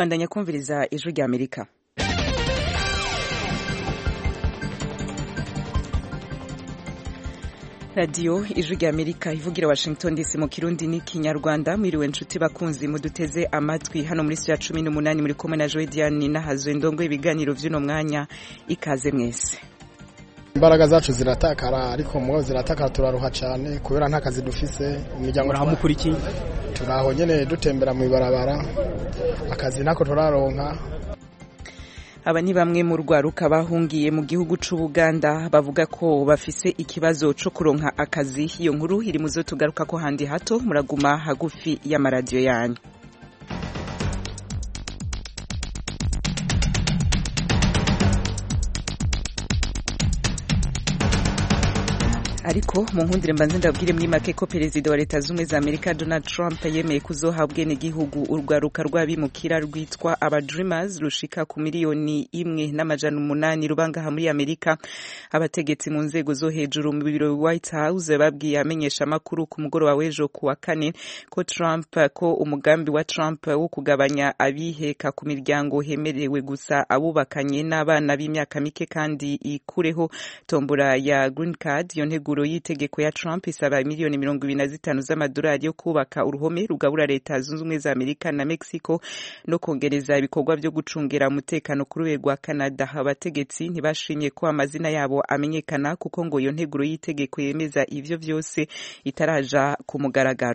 bandanya kumviriza ijwi rya amerika radiyo ijwi rya amerika ivugira washington dc mu kirundi n'ikinyarwanda mwiriwe nshuti bakunzi muduteze amatwi hano muri ya cumi n'umunani muri kumwe na joe diane n'ahazwe ndongo ibiganiro by'uno mwanya ikaze mwese imbaraga zacu ziratakara ariko mubo ziratakara turaruha cyane kubera nta kazi dufise imiryango urahamukurikiye turaho nyene dutembera mu ibarabara akazi nako turaronka aba ni bamwe mu rwaruka bahungiye mu gihugu c'ubuganda bavuga ko bafise ikibazo co kuronka akazi iyo nkuru iri muzo tugaruka ko handi hato muraguma hagufi y'amaradiyo yanyu ariko mu nkundire mbanze ndabwire muri make ko perezida wa leta z'ubumwe za amerika donald trump yemeye kuzoha ubwenegihugu urwaruka rw'abimukira rwitwa aba dreamers rushika ku miliyoni imwe n'amajana umunani rubangaha muri amerika abategetsi mu nzego zo hejuru mu biro white house babwiye amenyesha amakuru ku mugoroba w'ejo ku wa kane ko trump ko umugambi wa trump wo kugabanya abiheka ku miryango hemerewe gusa abubakanye n'abana b'imyaka mike kandi ikureho tombora ya green card iyo ntego integuro y'itegeko ya Trump isaba miliyoni mirongo ibiri na zitanu z'amadolari yo kubaka uruhome rugabura leta zunze ubumwe za Amerika na Mexico no kongereza ibikorwa byo gucungera umutekano ku rwego rwa Canada abategetsi ntibashimye ko amazina yabo amenyekana kuko ngo iyo nteguro y'itegeko yemeza ivyo vyose itaraja ku mugaragaro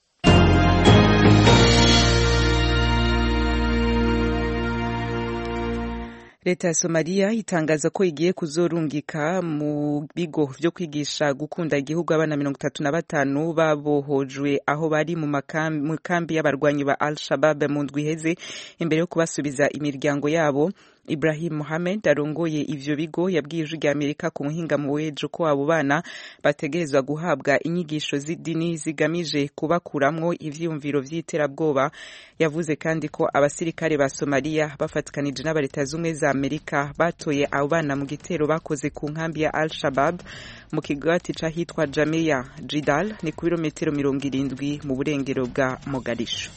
leta ya somaliya itangaza ko igiye kuzorungika mu bigo vyo kwigisha gukunda igihugu abana mirongo itatu na batanu babohojwe aho bari mu kambi y'abarwanyi ba al shabab mu ndwi iheze imbere yo kubasubiza imiryango yabo Ibrahim Mohamed arongoye ivyo bigo yabwiye ijwi rya Amerika ku muhingamo w'ejo ko abo bana bategerezwa guhabwa inyigisho z'idini zigamije kubakuramwo ivyiyumviro vy'iterabwoba yavuze kandi ko abasirikare ba Somalia bafatikanije n'aba leta z'ubumwe za Amerika batoye abo bana mu gitero bakoze ku nkambi ya Al-Shabab mu kigwati c'ahitwa Jamia Jidal ni ku birometero mirongo irindwi mu burengero bwa Mogadishu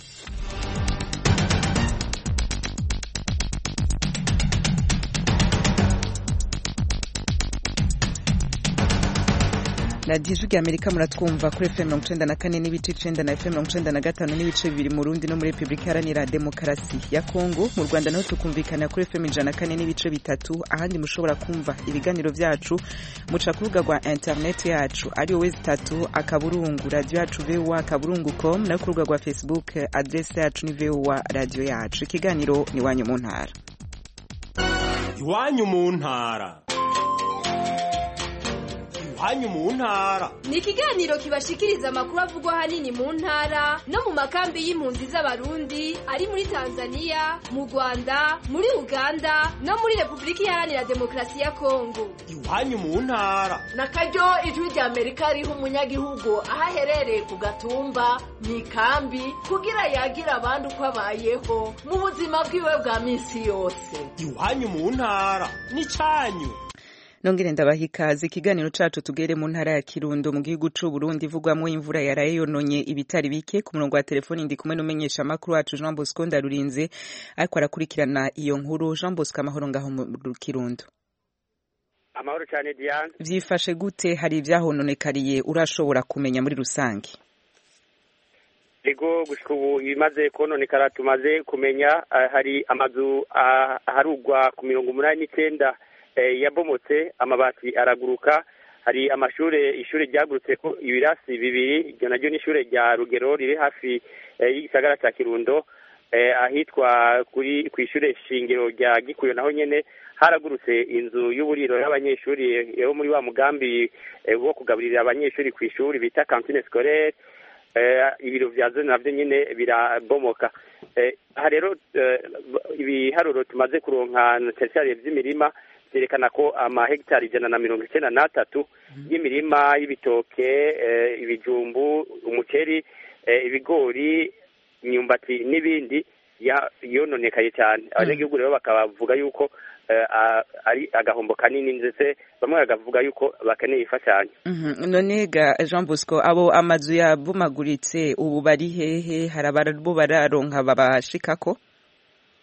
radiyo ijwi rya amerika muratwumva kuri fm mirongo icenda na kane n'ibice icenda na fm mirongo icenda na gatanu n'ibice bibiri mu rundi no muri repubulika iharanira demokarasi ya kongo mu rwanda naho tukumvikana kuri fm ijana na kane n'ibice bitatu ahandi mushobora kumva ibiganiro vyacu muca ku rubuga rwa interineti yacu ari wowe zitatu akaburungu radiyo yacu voa akaburungu com nayo ku rubuga rwa facebook adrese yacu ni voa radiyo yacu ikiganiro ni iwanyu mu ntara iwanyu mu ntara hanyu mu ntara ni ikiganiro kibashikiriza amakuru avugwa hanini mu ntara no mu makambi y'impunzi z'abarundi ari muri tanzania mu rwanda muri uganda no muri repubulika iharanira demokarasi ya kongo iwanyu mu ntara na karyo ijwi rya amerika riha umunyagihugu aho aherereye ku gatumba mu ikambi kugira yagira abandi uko abayeho mu buzima bwiwe bwa minsi yose iwanyu mu ntara ni cyanyu nongere ndabaha ikaze ikiganiro cacu tugere mu ntara ya kirundo mu gihugu c'u Burundi ivugwamwo imvura yaraye yononye ibitari bike ku murongo wa telefoni ndi kumwe n'umenyesha makuru wacu Jean Bosco Ndarurinze ariko arakurikirana iyo nkuru Jean Bosco amahoro ngaho mu kirundo amahoro cyane Diane vyifashe gute hari ivyahononekariye urashobora kumenya muri rusange ego gushika ubu ibimaze kononekara tumaze kumenya hari amazu aharugwa ku mirongo umunani n'icenda yabomotse amabati araguruka hari amashure ishuri ryagurutse ko ibirasi bibiri iryo naryo ni ishure rya rugero riri hafi y'igisagara cya kirundo ahitwa kuri ku ishure shingiro rya gikuyo naho nyene haragurutse inzu y'uburiro y'abanyeshuri yo muri wa mugambi wo kugaburira abanyeshuri ku ishuri bita kantine scolaire ibiro vya zone navyo nyene birabomoka aha rero ibiharuro tumaze kuronka tertiare vy'imirima vyerekana ko amahegitari ijana na mirongo icenda n'atatu y'imirima y'ibitoke ibijumbu umuceri ibigori imyumbati n'ibindi yononekaye cyane abanyagihugu rero bakabavuga yuko ari agahombo kanini ndetse bamwe bakavuga yuko bakeneye imfashanyo none ga jean bosco abo amazu yabomaguritse ubu bari hehe hari ababo bararonka babashikako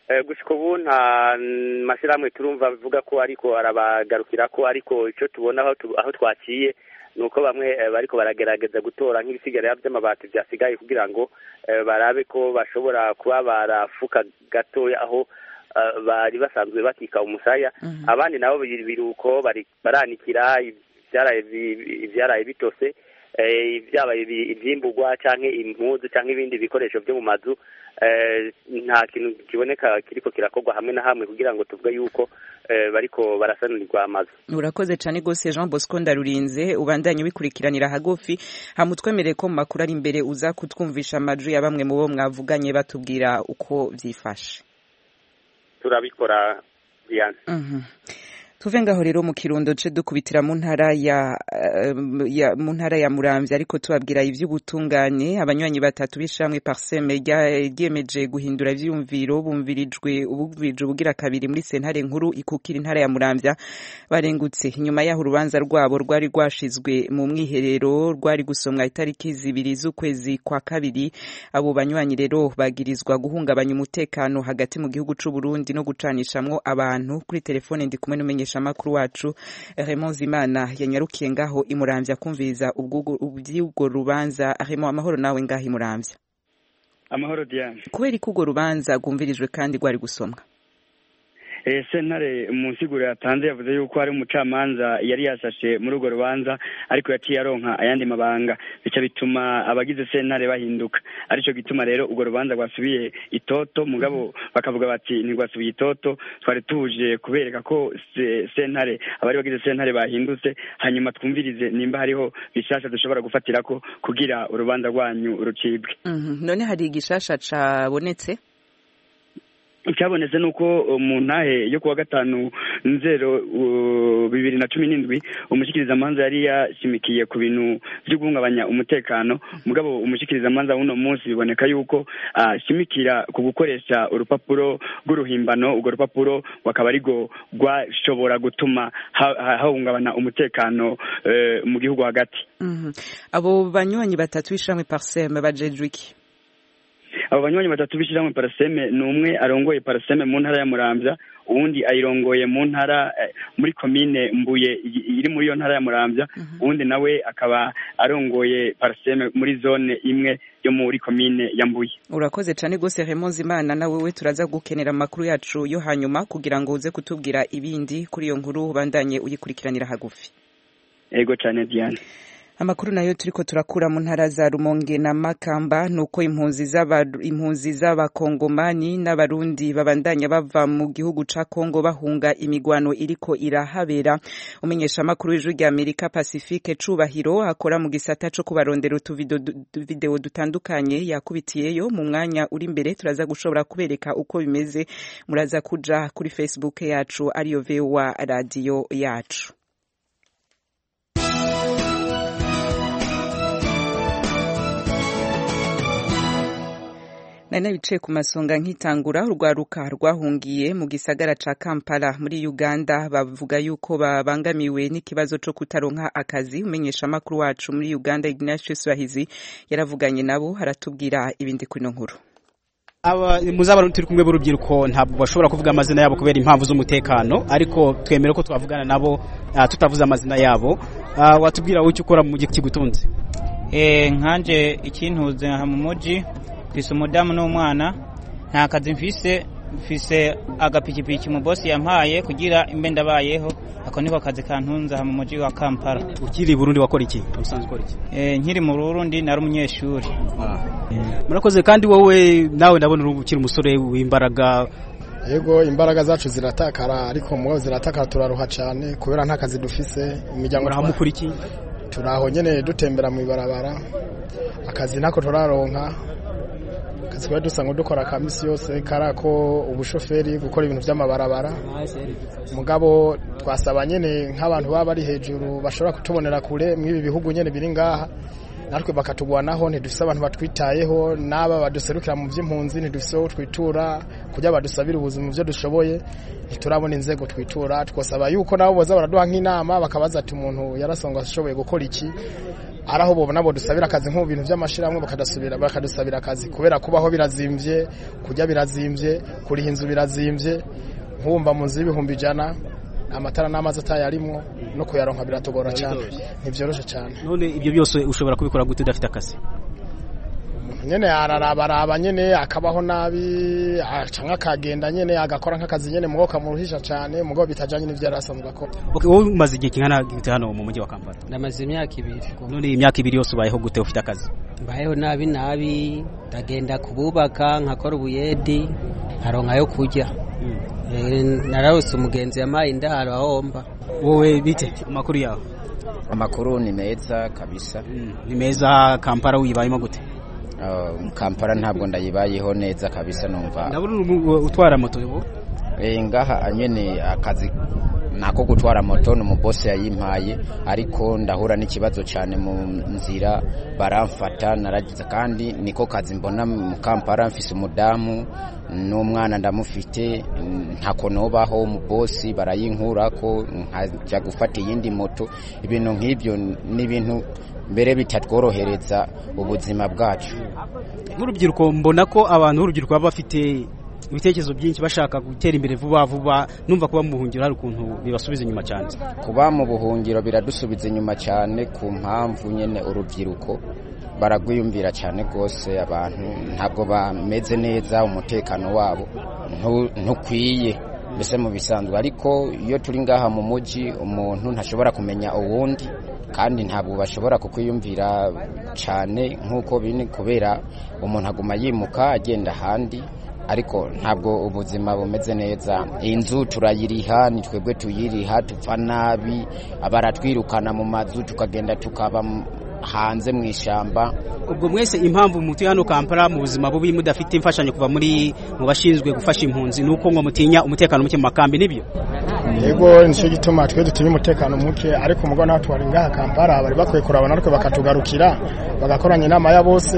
gushika ubu nta mashyirahamwe turumva bivuga ko ariko arabagarukira ko ariko icyo tubona aho twaciye ni uko bamwe bariko baragerageza gutora nk'ibisigarira by'amabati byasigaye kugira ngo barabe ko bashobora kuba barafuka gatoya aho bari basanzwe bakika umusaya abandi nabo biruko baranikira ibyaraye bitose byaba ibyimburwa cyangwa impuzu cyangwa ibindi bikoresho byo mu mazu nta kintu kiboneka kiriko kirakorwa hamwe na hamwe kugira ngo tuvuge yuko bariko barasanurirwa amazu urakoze cyane rwose jean bosco ndarurinze ubandanye ubikurikiranira hagufi hamutwemereye ko mu makuru ari imbere uza kutwumvisha amajwi ya bamwe mu bo mwavuganye batubwira uko byifashe turabikora diane tuve ngaho rero mu kirundo ce dukubitira mu ntara ya, ya mu ntara ya Muramvya ariko tubabwira ivy'ubutungane abanywanyi batatu bishamwe Parseme ryemeje guhindura ivyumviro bumvirijwe ubuvije ubugira kabiri muri sentare nkuru ikukira intara ya Muramvya barengutse inyuma yaho urubanza rwabo rwari rwashizwe mu mwiherero rwari gusomwa itariki zibiri z'ukwezi kwa kabiri abo banywanyi rero bagirizwa guhungabanya umutekano hagati mu gihugu c'u Burundi no gucanishamwo abantu kuri telefone ndi kumwe n'umenyesha amakuru wacu Raymond Zimana yanyarukiye ngaho imuramvya kumviriza ubwo rubanza Raymond amahoro nawe ngaho imuramvya amahoro Diane kubera ko urwo rubanza rwumvirijwe kandi rwari gusomwa sentare mu nsiguro yatanze yavuze yuko hari umucamanza yari yasashe muri urwo rubanza ariko yaciye aronka ayandi mabanga bica bituma abagize sentare bahinduka aricyo gituma rero urwo rubanza rwasubiye itoto mugabo bakavuga bati ntirwasubiye itoto twari tuje kubereka ko sentare abari bagize sentare bahindutse hanyuma twumvirize nimba hariho bishasha dushobora gufatira ko kugira urubanza rwanyu rucibwe none hari igishasha cabonetse icyabonetse ni uko mu ntahe yo kuwa gatanu nzero bibiri na cumi n'indwi umushyikirizamanza yari yashimikiye ku bintu byo guhungabanya umutekano mugabo umushyikirizamanza w'uno munsi biboneka yuko ashimikira ku gukoresha urupapuro rw'uruhimbano urwo rupapuro bakaba arirwo rwashobora gutuma hahungabana umutekano mu gihugu hagati abo banywanyi batatu b'ishamwe pariseme bajejwe iki abo banywanyi batatu b'ishyirahamwe paraseme ni umwe arongoye paraseme mu ntara ya muramvya uwundi ayirongoye mu ntara muri komine mbuye iri muri iyo ntara ya muramvya uwundi nawe akaba arongoye paraseme muri zone imwe yo muri komine ya mbuye urakoze cyane rwose Raymond Zimana nawe we turaza gukenera amakuru yacu yo hanyuma kugira ngo uze kutubwira ibindi kuri iyo nkuru ubandanye uyikurikiranira hagufi ego cyane Diane amakuru nayo turiko turakura mu ntara za Rumonge na Makamba nuko impunzi z'aba impunzi z'abakongomani n'abarundi babandanya bava mu gihugu ca Kongo bahunga imigwano iriko irahabera umenyesha amakuru w'ijwi rya Amerika Pacifique Cubahiro akora mu gisata co kubarondera utuvideo dutandukanye yakubitiyeyo mu mwanya uri imbere turaza gushobora kubereka uko bimeze muraza kuja kuri Facebook yacu ariyo VOA radio yacu nari nabicaye ku masonga nkitangura urwaruka rwahungiye mu gisagara ca Kampala muri Uganda bavuga yuko babangamiwe n'ikibazo co kutaronka akazi umenyesha amakuru wacu muri Uganda Ignatius Bahizi yaravuganye nabo haratubwira ibindi kuri nkuru aba muzabarundi turi kumwe b'urubyiruko ntabwo bashobora kuvuga amazina yabo kubera impamvu z'umutekano ariko twemere ko twavugana nabo uh, tutavuze amazina yabo uh, watubwira wowe icyo ukora mu gihe kigutunze eh nkanje ikintuze mu muji mfise umudamu n'umwana nta kazi mfise mfise agapikipiki mu bosi yampaye kugira imbe ndabayeho ako niko kazi kantunze mu muji wa Kampala ukiri Burundi wakora iki usanzwe ukora iki eh nkiri mu Burundi nari umunyeshuri murakoze kandi wowe nawe ndabona uri ukiri umusore w'imbaraga yego imbaraga zacu ziratakara ariko mugabo ziratakara turaruha cyane kubera nta kazi dufise imiryango urahamukura iki turaho nyene dutembera mu ibarabara akazi nako turaronka akazi twari dusanzwe dukora ka misi yose karako ubushoferi gukora ibintu by'amabarabara mugabo twasaba nyene nk'abantu baba bari hejuru bashobora kutubonera kure mw'ibi bihugu nyene biri ngaha natwe bakatugwanaho ntidufise abantu batwitayeho n'aba baduserukira mu by'impunzi ntidufise aho twitura kugira badusabire ubuzima byo dushoboye ntiturabona inzego twitura twasaba yuko nabo boza baraduha nk'inama bakabaza ati umuntu yarasonga ashoboye gukora iki ari aho bobona bo dusabira akazi nko mu bintu by'amashirahamwe bakadasubira bakadusabira akazi kubera kubaho birazimvye kurya birazimvye kuriha inzu birazimvye nkumva mu nzu y'ibihumbi ijana amatara n'amazi atayarimwo no kuyaronka biratugora cyane ntivyoroshe cyane none ibyo byose ushobora kubikora gute udafite akazi nyene ararabaraba nyene akabaho nabi canke akagenda nyene agakora nk'akazi nyene mugo kamuruhisha cane mugo bitajanye n'ivyo yari asanzwe akora okay, wowe umaze igihe kingana gute hano mu mujyi wa Kampala ndamaze imyaka ibiri none iyi myaka ibiri yose ubayeho gute ufite akazi mbayeho nabi nabi ndagenda kububaka nkakora ubuyedi nkaronka yo kurya nararose umugenzi yampaye indaro ahomba wowe bite amakuru yawe amakuru ni meza kabisa ni meza kampala wibayemo gute kampala ntabwo ndayibayeho neza kabisa numva ndabona utwara moto ubu ngaha nyine akazi nako gutwara moto ni umubosi yayimpaye ariko ndahura n'ikibazo cyane mu nzira baramfata naragize kandi niko kazi mbona mu kampala mfise umudamu n'umwana ndamufite ntako nobaho umubosi barayinkurako nkajya gufata iyindi moto ibintu nk'ibyo ni ibintu mbere bitatworohereza ubuzima bwacu nk'urubyiruko mbona ko abantu b'urubyiruko baba bafite ibitekerezo byinshi bashaka gutera imbere vuba vuba numva kuba mu buhungiro hari ukuntu bibasubiza inyuma cyane kuba mu buhungiro biradusubiza inyuma cyane ku mpamvu nyine urubyiruko baragwiyumvira cyane rwose abantu ntabwo bameze neza umutekano wabo ntukwiye mbese mu bisanzwe ariko iyo turi ngaha mu mujyi umuntu ntashobora kumenya uwundi kandi ntabwo bashobora kukwiyumvira cyane nk'uko biri kubera umuntu aguma yimuka agenda ahandi ariko ntabwo ubuzima bumeze neza inzu turayiriha ni twebwe tuyiriha tupfa nabi baratwirukana mu mazu tukagenda tukaba hanze mu ishyamba ubwo mwese impamvu mutuye hano kampala mu buzima bubi mudafite imfashanyo kuva muri mu bashinzwe gufasha impunzi ni uko ngo mutinya umutekano muke mu makambi nibyo yego nicyo gituma twe dutinya umutekano muke ariko umugabo nawe tuwari ngaha kampala bari bakwiye kurabona ariko bakatugarukira bagakoranya inama ya bose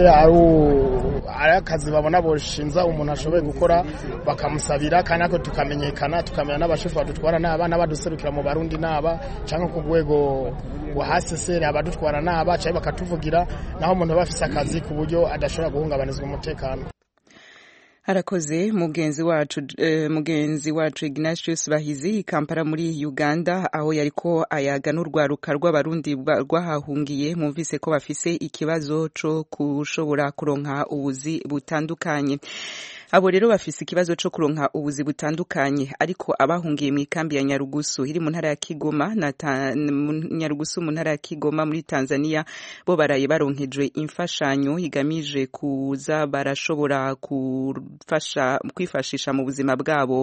ari akazi babona boshinza umuntu ashoboye gukora bakamusabira kandi natwe tukamenyekana tukamenya n'abashefu badutwara n'aba n'abaduserukira mu barundi n'aba cyangwa ku rwego rwa haseseri abadutwara n'aba cyangwa bakatuvugira naho umuntu aba afise akazi ku buryo adashobora guhungabanizwa umutekano harakoze mugenzi wacu uh, mugenzi wacu Ignatius Bahizi Kampala muri Uganda aho yariko ayaga n'urwaruka rw'abarundi rwahahungiye mumvise ko bafise ikibazo co kushobora kuronka ubuzi butandukanye abo rero bafise ikibazo co kuronka ubuzi butandukanye ariko abahungiye mu ikambi ya Nyarugusu iri mu ntara ya Kigoma na Nyarugusu mu ntara ya Kigoma muri Tanzania bo baraye baronkejwe imfashanyo igamije kuza barashobora kufasha kwifashisha mu buzima bwabo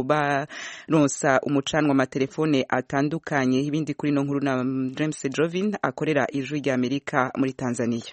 baronsa umucanwa amatelefone atandukanye ibindi kuri no nkuru na James Jovin akorera ijwi rya Amerika muri Tanzania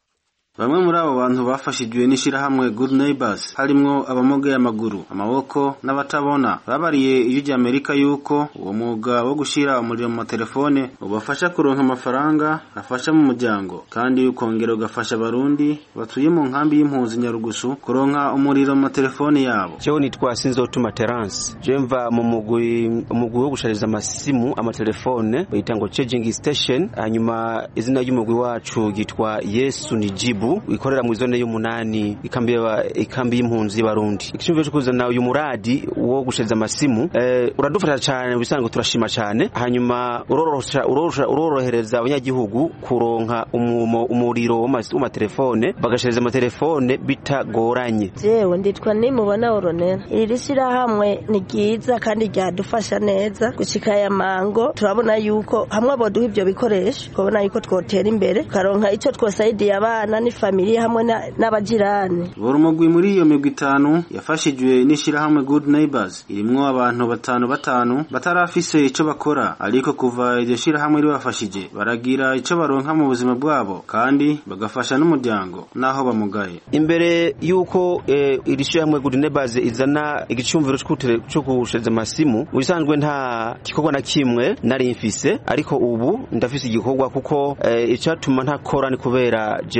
bamwe muri abo bantu bafashijwe n'ishyirahamwe good neighbors harimwo abamugeye amaguru amaboko n'abatabona babariye ijwi rya amerika yuko uwo mwuga wo gushyira umuriro mu matelefone ubafasha kuronka amafaranga afasha mu muryango kandi ukongera ugafasha abarundi batuye mu nkambi y'impunzi nyarugusu kuronka umuriro mu matelefone yabo jewe nitwa sinzotuma terence je mva mu mugwi umugwi wo gushariza amasimu amatelefone bayita ngo charging station hanyuma izina ry'umugwi wacu ryitwa yesu ni jibu ikorera mu zone y'umunani ikambi ikambi y'impunzi y'abarundi ikishimviro cyo kuzana uyu muradi wo gushariza amasimu eh, uradufasha cyane bisanzwe turashima cyane hanyuma urorohereza abanyagihugu kuronka umuriro w'amatelefone bagashariza amatelefone bitagoranye jewe nditwa nimubona oronera iri shyirahamwe ni ryiza kandi ryadufasha neza gushika aya mango turabona yuko hamwe aboduha ibyo bikoresho twabona yuko twotera imbere tukaronka icyo twosaidiye abana n'ifamiliye hamwe n'abajirani buri umugwi muri iyo migwi itanu yafashijwe n'ishyirahamwe good neighbors irimwo abantu batanu batanu batarafise ico bakora ariko kuva iryo shyirahamwe ribafashije baragira ico baronka mu buzima bwabo kandi bagafasha n'umuryango n'aho bamugaye imbere y'uko eh, iri shyirahamwe good neighbors izana igicumviro cyo gusheza amasimu mu bisanzwe nta gikorwa na kimwe nari mfise ariko ubu ndafise igikorwa kuko eh, icatuma ntakora ni kubera jewe nta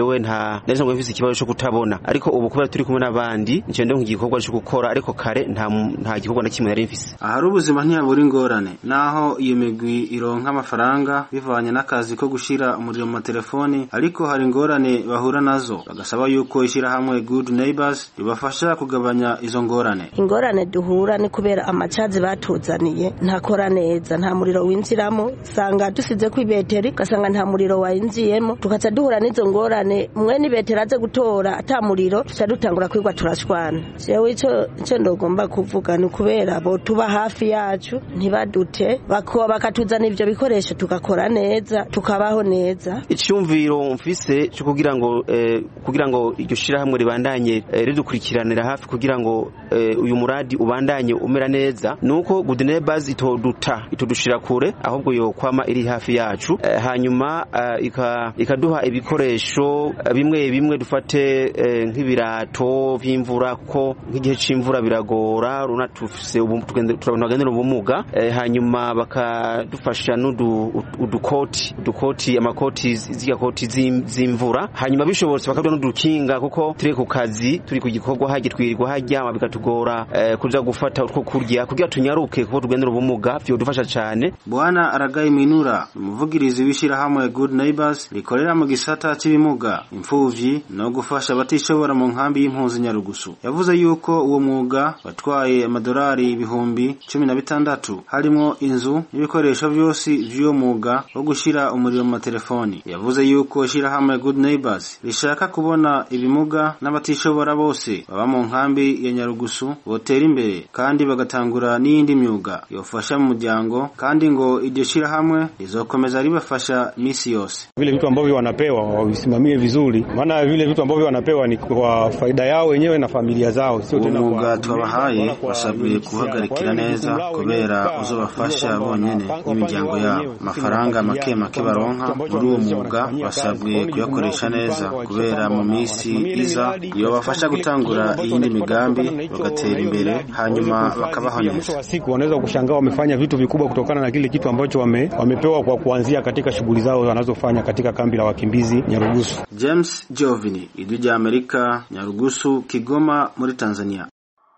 nta nari nsanzwe mfise ikibazo cyo kutabona ariko ubu kubera turi kumwe n'abandi nje ndonka igikorwa cyo gukora ariko kare nta nta gikorwa na kimwe nari mfise ahari ubuzima ntiyabura ingorane naho iyo migwi ironka amafaranga bivanye n'akazi ko gushira umuriro mu matelefoni ariko hari ingorane bahura nazo bagasaba yuko ishyirahamwe good neighbors ribafasha kugabanya izo ngorane ingorane duhura ni kubera amacazi batuzaniye ntakora neza nta muriro winjiramo usanga dusize ku ibeteri ugasanga nta muriro wayinjiyemo tukaca duhura n'izo ngorane mwe n'ibeteri aze gutora ata muriro tuca dutangura kwigwa turashwana jewe ico ico ndogomba kuvuga ni kubera bo tuba hafi yacu ntibadute bako bakatuzana ivyo bikoresho tugakora neza tukabaho neza icyumviro mfise cyo kugira ngo eh, kugira ngo iryo shirahamwe ribandanye eh, ridukurikiranira hafi kugira ngo eh, uyu muradi ubandanye umera neza nuko good neighbors itoduta itodushira kure ahubwo yo kwama iri hafi yacu eh, hanyuma eh, ika, ikaduha ibikoresho eh, bimwe bimwe dufate eh, nk'ibirato vy'imvura ko nk'igihe c'imvura biragora runa tufise turagendera ubumuga eh, hanyuma bakadufasha n'udu udukoti udukoti amakoti z'iya koti z'imvura hanyuma bishobotse bakaduha n'udukinga kuko turi ku kazi turi ku gikorwa hajya twirirwa haryama bikatugora eh, kuja gufata utwo kurya kugira tunyaruke kuko tugendera ubumuga vyodufasha cane bwana aragaye minura umuvugirizi w'ishyirahamwe good neighbors rikorera mu gisata cy'ibimuga imfuvyi no gufasha abatishobora mu nkambi y'impunzi nyarugusu yavuze yuko uwo mwuga watwaye amadolari ibihumbi cumi na bitandatu harimwo inzu n'ibikoresho vyose vy'uwo mwuga wo gushira umuriro mu matelefoni yavuze yuko ishyirahamwe good neighbors rishaka kubona ibimuga n'abatishobora bose baba mu nkambi ya nyarugusu botera imbere kandi bagatangura n'iyindi myuga yofasha mu muryango kandi ngo iryo shyirahamwe rizokomeza ribafasha misi yose vile vitu ambavyo wanapewa wavisimamie vizuri maana vile vitu ambavyo wanapewa ni kwa faida yao wenyewe na familia zao sio tena umwuga twabahaye basabwe guhagarikira neza kubera uzobafasha bonyene n'imiryango yabo amafaranga make make baronka muri uwo mwuga basabwe kuyakoresha neza kubera mu minsi iza yobafasha gutangura iyindi migambi bagatera imbere hanyuma bakabaho neza siku wanaweza kushangaa wamefanya vitu vikubwa kutokana na kile kitu ambacho wame, wamepewa kwa kuanzia katika shughuli zao wanazofanya katika kambi la wakimbizi Nyarugusu. James Jovini, Ijwi rya Amerika, Nyarugusu, Kigoma muri Tanzania.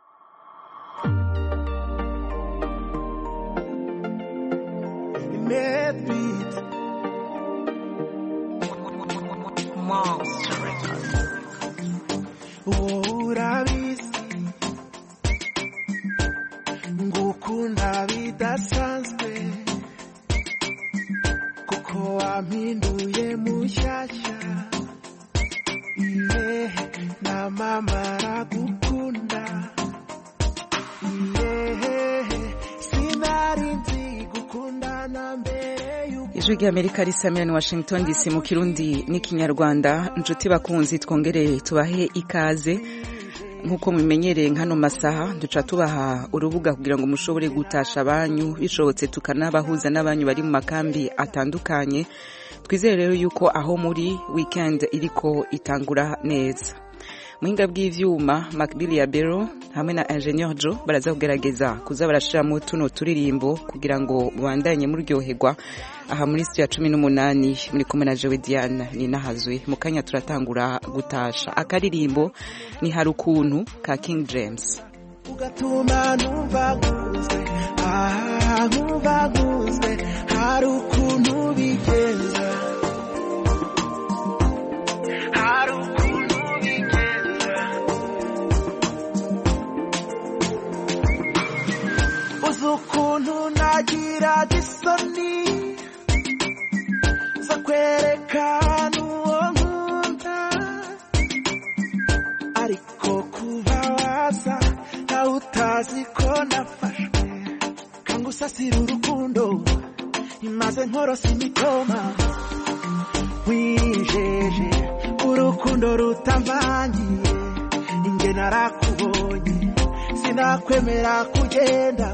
urabizi ngukunda bidasanzwe kuko wampinduye mushyashya iye na mama aragukunda iye sinari nzi gukundana mbere y'uko ijwi ry'amerika risamira ni washington dc mu kirundi n'ikinyarwanda inshuti bakunzi twongere tubahe ikaze nk'uko mumenyereye nk'ano masaha duca tubaha urubuga kugira ngo mushobore gutasha abanyu bishobotse tukanabahuza n'abanyu bari mu makambi atandukanye twizere rero yuko aho muri weekend iriko itangura neza muhinga bw'ivyuma Macbill ya Bero hamwe na Engineer Joe baraza kugerageza kuza barashiramo tuno turirimbo kugira ngo bandanye muryoherwa aha muri studio ya cumi n'umunani muri kumwe na Joe Diane ni nahazwe mu kanya turatangura gutasha akaririmbo ni hari ukuntu ka King James ugatuma numva nguzwe aha nkumva nguzwe hari ukuntu bigenza hari ukuntu bigenza uzi ukuntu nagira isoni zo kwerekana uwo nkunda ariko kuba waza nawe utazi ko nafashwe kanga usasira urukundo imaze nkorosa imitoma wijeje urukundo rutamvangiye inge narakubonye sinakwemera kugenda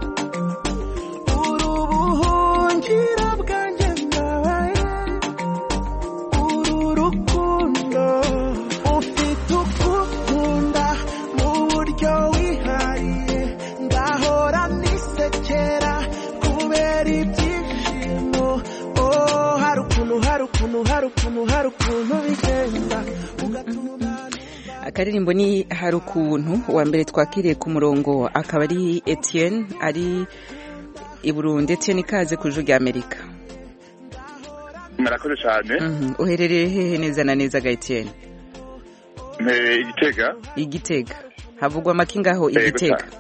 uri ubuhungiro bwanjye ndabaye uru rukundo ufite ukukunda mu buryo wihariye ndahora nisekera kubera ibyishimo oh hari ukuntu hari ukuntu hari ukuntu hari ukuntu bigenda akaririmbo ni hari ukuntu uwa mbere twakiriye ku murongo akaba ari etienne ari i burundi etienne ikaze ku ijwi rya amerika murakoze cyane Mhm. uherereye hehe neza na neza ga etienne mpereye igitega igitega havugwa make ngaho Yego igitega cyane.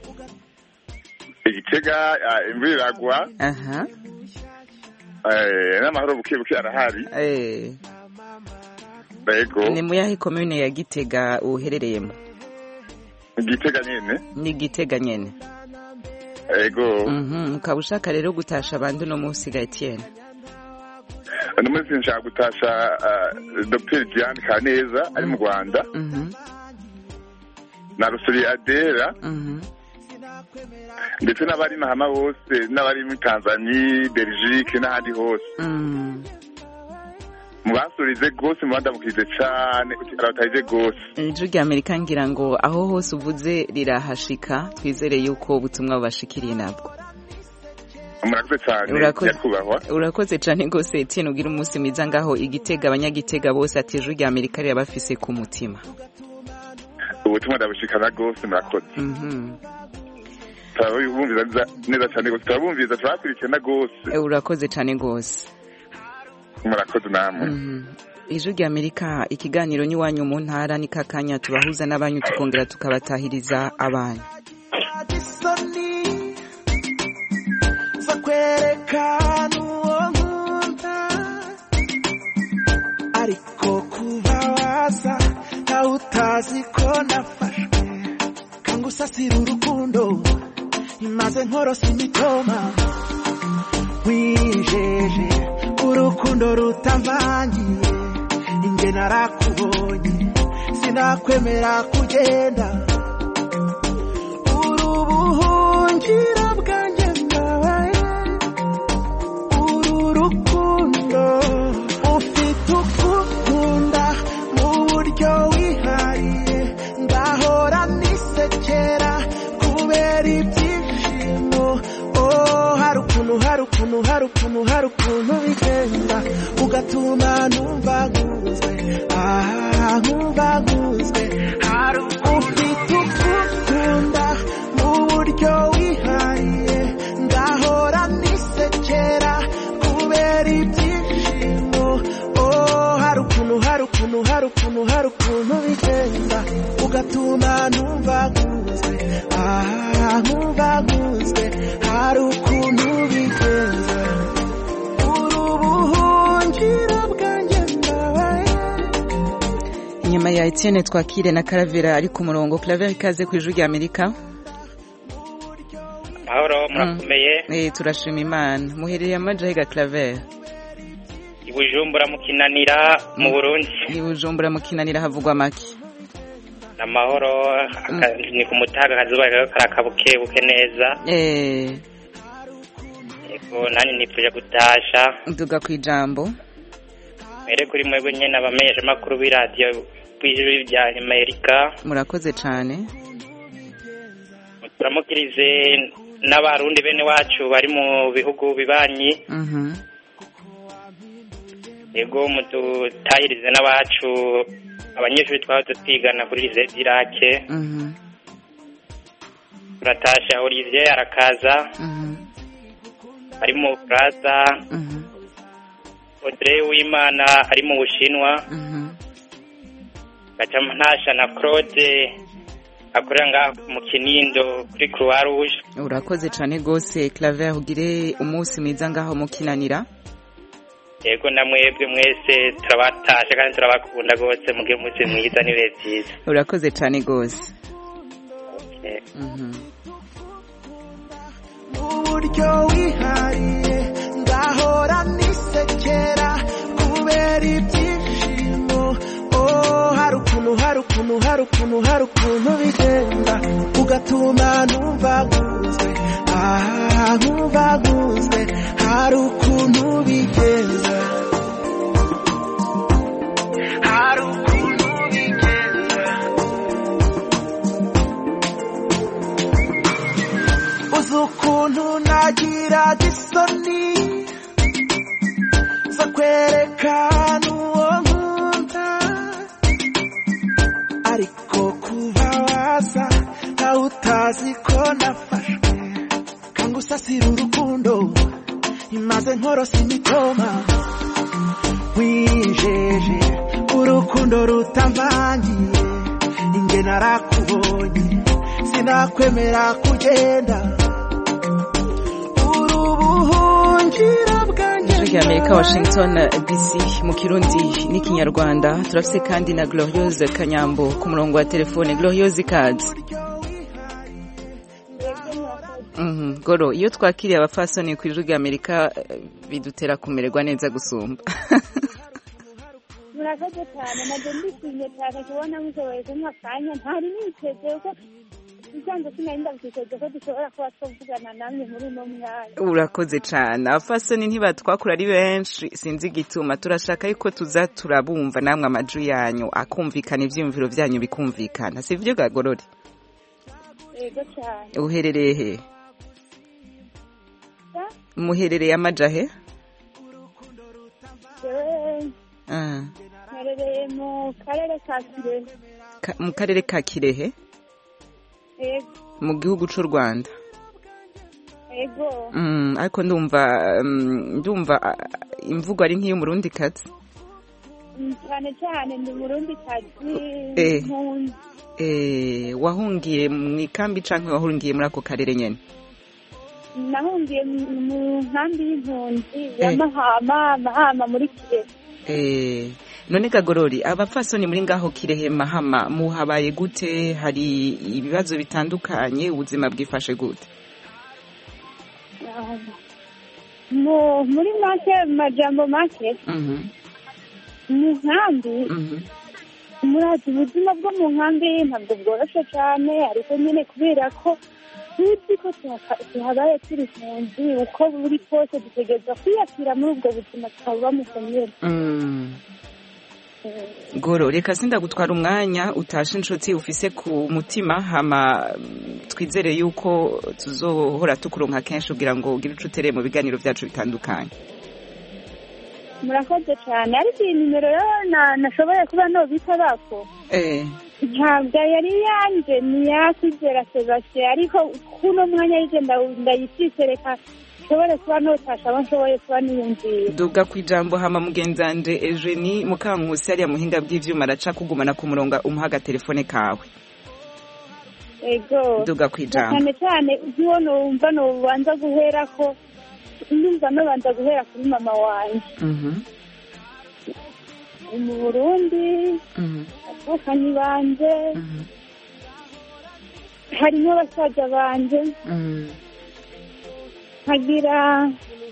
igitega ah, imvura iragwa aha eh, n'amahoro buke buke arahari eh yego ni mu yahe komune ya gitega uherereyemo igitega nyine ni gitega nyene yego Mhm, ukaba ushaka rero gutasha abandi uno munsi ga etienne uno munsi nshaka gutasha ah, dr diane kaneza ari mu rwanda Mhm, na rusuri adera mhm. ndetse n'abari mahama bose n'abari muri tanzania belgique n'ahandi hose Mm. mubasurize rwose mubandamukirize cyane arabatarize rwose ijwi rya amerika ngira ngo aho hose uvuze rirahashika twizere yuko ubutumwa bubashikiriye nabwo murakoze cyane Urakoze. nyakubahwa urakoze cyane rwose etienne ugira umunsi mwiza ngaho igitega abanyagitega bose ati ijwi rya amerika rirabafise ku mutima ubutumwa ndabushikana rwose murakoze Mhm. turabumviza neza- neza cyane rwose turabumviza turabakurikirana rwose Eh, urakoze cyane rwose murakoze namwe Mhm. ijwi rya amerika ikiganiro n'iwanyu mu ntara ni kakanya tubahuza n'abanyu tukongera tukabatahiriza abanyu isoni zo kwerekana uwo nkunda ariko kuba waza ntawe utazi ko nafashwe kangusasira urukundo imaze nkorosa imitoma wijeje urukundo rutamvangiye inge narakubonye sinakwemera kugenda urubuhungira bwanjye bwabaye uru rukundo ufite ukukunda mu buryo wihariye ngahora nisekera kubera ibyishimo oh hari ukuntu hari ukuntu hari ukuntu hari ukuntu bigenda ugatuma numva nkunzwe ah nkumva nkunzwe hari ufite ukukunda mu buryo wihariye ngahora nisekera kubera ibyishimo oh hari ukuntu hari ukuntu hari ukuntu hari ukuntu bigenda ugatuma numva nkunzwe ah nkumva nkunzwe hari ukuntu bigenda urubuhungiro bwanjye ndabaye inyuma ya etienne twakire na karavera ari ku murongo karavera ikaze ku ijwi rya amerika mahoro murakomeye Eh, turashima imana muherereye amajahiga karavera i bujumbura mu kinanira mu burundi i bujumbura mu kinanira havugwa make amahoro aka- ni ku mutaga akazuba rero karakabukebuke neza eh yego nanjye nifuje gutasha duga ku ijambo mbere kuri mwebwe nyine abamenyeshamakuru b'iradiyo b'ijwi rya amerika murakoze cyane turamukirize n'abarundi bene wacu bari mu bihugu bibanyi Mhm. yego mudutahirize n'abacu abanyeshuri twahoze twigana kuri lycée d'Irake Mhm. turatasha Olivier arakaza Mhm. ari mu Bufaransa Mhm. Audrey Uwimana ari mu Bushinwa Mhm. gaca ntasha na Claude akorera ngaha mu Kinindo kuri Croix Rouge urakoze cyane rwose claver ugire umunsi mwiza ngaho mukinanira yego na mwebwe mwese turabatasha kandi turabakunda rwose mugire umunsi mwiza n'ibihe byiza urakoze cyane rwose Mhm. mu buryo wihariye ngahora nisekera kubera ibyishimo oh hari ukuntu hari ukuntu hari ukuntu hari ukuntu bigenda ugatuma numva nkunzwe ah nkumva nkunzwe hari ukuntu bigenda hari ukuntu bigenda uzi ukuntu nagiraga isoni zo kwerekana uwo nkunda urazi ko nafashwe kangusasira urukundo imaze nkorosa imitoma wijeje urukundo rutamvangiye inge narakubonye sinakwemera kugenda uri ubuhungiro bwanjye ijwi ry'amerika washington dc mu kirundi n'ikinyarwanda turafise kandi na gloriose kanyambo ku murongo wa telefone gloriose ikaze Mhm, goro iyo twakiriye abafasoni ku ijwi ry'amerika eh, bidutera kumererwa neza gusumba murakoze cyane nabyo ndishimye cyane kubona mushoboye kumpa akanya ntari niteze ko isanzwe sinari ndabyiteze ko dushobora kuba twavugana namwe muri uno mwanya urakoze cyane abafasoni ntibatwakura ari benshi sinzi igituma turashaka yuko tuza turabumva namwe amajwi yanyu akumvikana ibyiyumviro byanyu bikumvikana si byo gagorore yego cyane uherereye he muherereye amajahe jewe Ah, mperereye mu karere ka kirehe ka- mu karere ka kirehe yego mu gihugu cy'u rwanda yego Mm, ariko ndumva mm, ndumva ah, imvugo ari nk'iy'umurundi kazi Mm, cyane cyane ndi murundi kazi Eh. mpunzi Eh, wahungiye mu ikambi cyangwa wahungiye muri ako karere nyine nahungiye mu- mu nkambi y'impunzi ya Eh. mahama mahama muri kirehe Eh, none kagorori abapfasoni muri ngaho kirehe mahama muhabaye gute hari ibibazo bitandukanye ubuzima bwifashe gute Ah, mu muri make mu majambo make Mhm, mu nkambi mhm. murazi ubuzima bwo mu nkambi ntabwo bworoshye cyane ariko nyine kubera ko tuzi ko tuhaka- tuhabaye turi impunzi uko buri kose dutegereza kwiyakira muri ubwo buzima tukaba mu nyine Mm. goro reka sindagutwara umwanya utashe inshuti ufise ku mutima hama mm, twizere yuko tuzohora tukuronka kenshi kugira ngo ugire ico utereye mu biganiro byacu bitandukanye murakoze cyane ariko iyi nimero rero na- nashoboye kuba nobita bako eh ntabwo yari yanje ni yakwizera sebastien ariko kuno mwanya yije nda- ndayifise reka nshobore kuba notasha abo nshoboye kuba niyumvira duga ku ijambo hama mugenzanje Eugenie Mukankusi hariya muhinga bw'ivyuma araca kugumana ku murongo umuha agatelefone kawe ego duga ku ijambo cyane cyane nk'iwo numva nubanza guhera ko ndumva nubanza guhera kuri mama wanjye Mhm, ni mu burundi mhm, abakanyi banje mhm, harimo basaza banje mhm. nkagira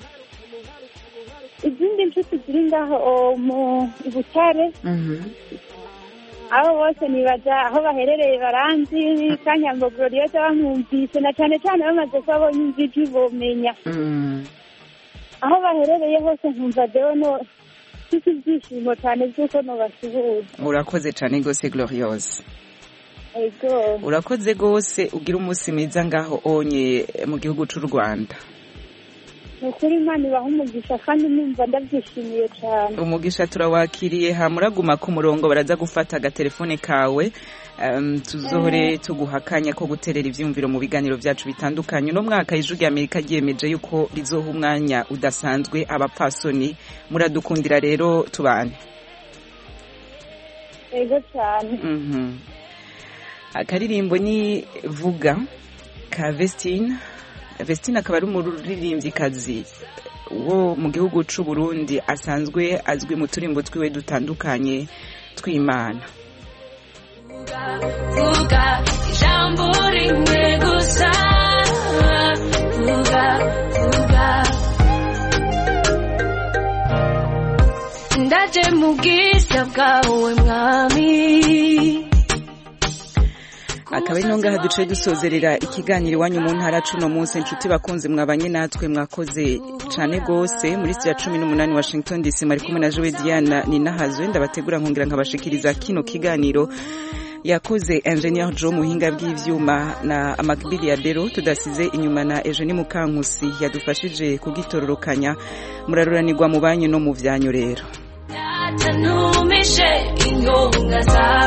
izindi nshuti ziri ngaho o, mu i butare Mhm. abo bose nibaza aho baherereye baranzi kanyambo gloriosa bamwumvise na cyane cyane bamaze kuba bonyumva ijwi bomenya Mm. aho baherereye hose nkumva dewe no mfite ibyishimo cyane by'uko nobasuhuza urakoze cyane rwose gloriose ego urakoze rwose ugira umunsi mwiza ngaho onye mu gihugu cy'u rwanda ni ukuri imana ibaha umugisha kandi numva ndabyishimiye cyane umugisha turawakiriye hamuraguma ku murongo baraza gufata agatelefone kawe um, tuzohore tuguha akanya ko guterera ivyumviro mu biganiro vyacu bitandukanye uno mwaka ijwi rya amerika ryiyemeje yuko rizoha umwanya udasanzwe abapfasoni muradukundira rero tubane ego cyane Mhm. akaririmbo ni vuga ka vestine vestine akaba ari umuririmvyikazi wo mu gihugu c'u burundi asanzwe azwi mu turimbo twiwe dutandukanye tw'imana vuga ijambo rimwe gusa vuga vuga ndaje mu bwiza bwawe mwami akaba ari no ngaha duce dusozerera ikiganiro iwanyu mu ntara cuno munsi inshuti bakunzi mwabanye natwe mwakoze cane gose muri sitiya cumi n'umunani washington dc mwari kumwe na jowe diana ninahazwe ndabategura nkongera nkabashikiriza kino kiganiro yakoze ingenieur jo muhinga bw'ivyuma na amakbili ya bero tudasize inyuma na eugenie mukankusi yadufashije kugitororokanya muraruranirwa mu banyu no mu vyanyu rero atanumishe ingonga zawe